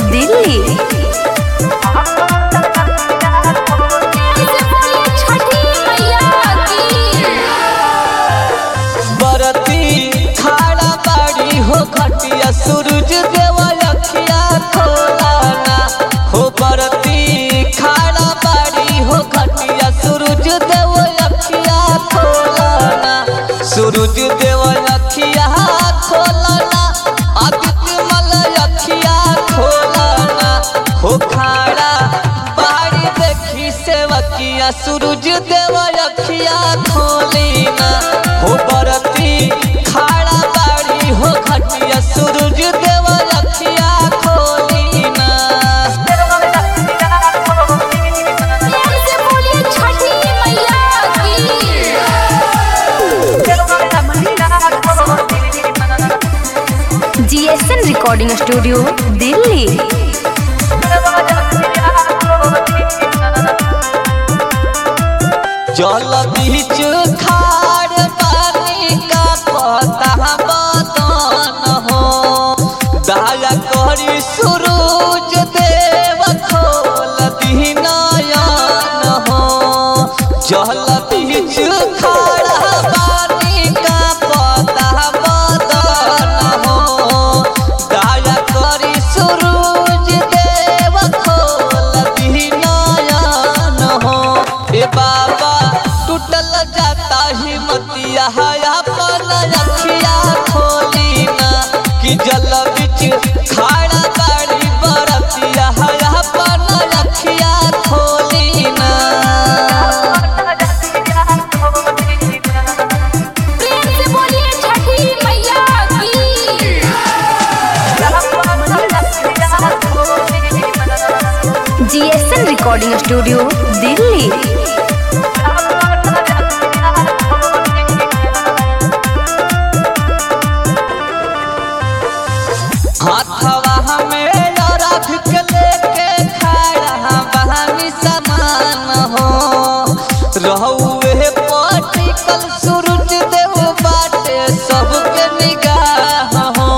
दिल्ली छठी मैया की बरती खाड़ा बाड़ी हो खटिया सूरज देवा अखिया खोलाना हो बरती खाड़ा बाड़ी हो खटिया सूरज देवा अखिया खोलाना सूरज देवा अखिया खोलाना आदित्य मल अखिया खोलाना हो खाड़ा बाड़ी देखी सेवकिया सूरज देवा अखिया खोलीना हो बरती खाड़ा बाड़ी हो खटिया सूरज देवा अखिया खोलीना प्यार से बोलिए छठी मैया की जीएसएन रिकॉर्डिंग स्टूडियो दिल्ली जल बीच खाड़ पानी का पता बदन हो दया करी सूरज देव खोल दीनयन हो जल बीच खाड़ा पानी का पता बदन हो दया करी सूरज देव खोल दीनयन हो ए बाबा टूटल जाता हिम्मतिया है अपन अखिया खोली ना कि जल बिच खाड़ा बाड़ी बरतिया है अपन अखिया खोली ना प्रेम से बोलिए छठी मैया की जीएसएन रिकॉर्डिंग स्टूडियो दिल्ली हाथवा हमें रख के लेके खड़ा बहानी समान हो रहुए पटिकल सूरज देव बाटे सबके निगाह हो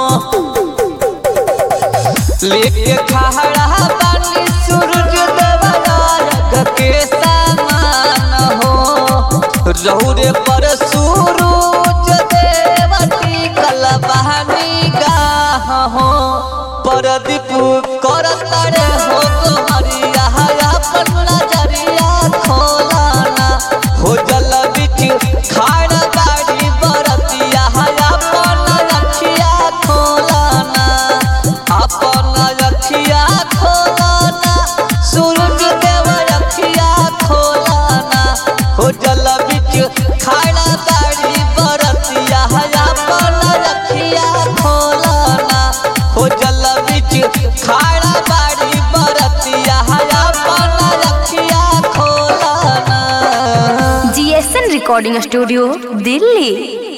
लेके खड़ा बानी सूरज देव राग के समान हो रहुरे पर सूरज देव टिकल बहानी गाह हो परदीप करत रे हो तुम्हारिया अपन नजरिया खोलाना हो जल बिच खाड़ गाड़ी बरतिया अपन रखिया खोलाना अपन रखिया खोलाना सूरज देव रखिया खोलाना हो जल बिच खाड़ा गाड़ी बरतिया अपन रखिया खोलाना हो जल बिच खाड़ा बाड़ी बरतिया अपन रखिया खोलाना जीएसएन रिकॉर्डिंग स्टूडियो दिल्ली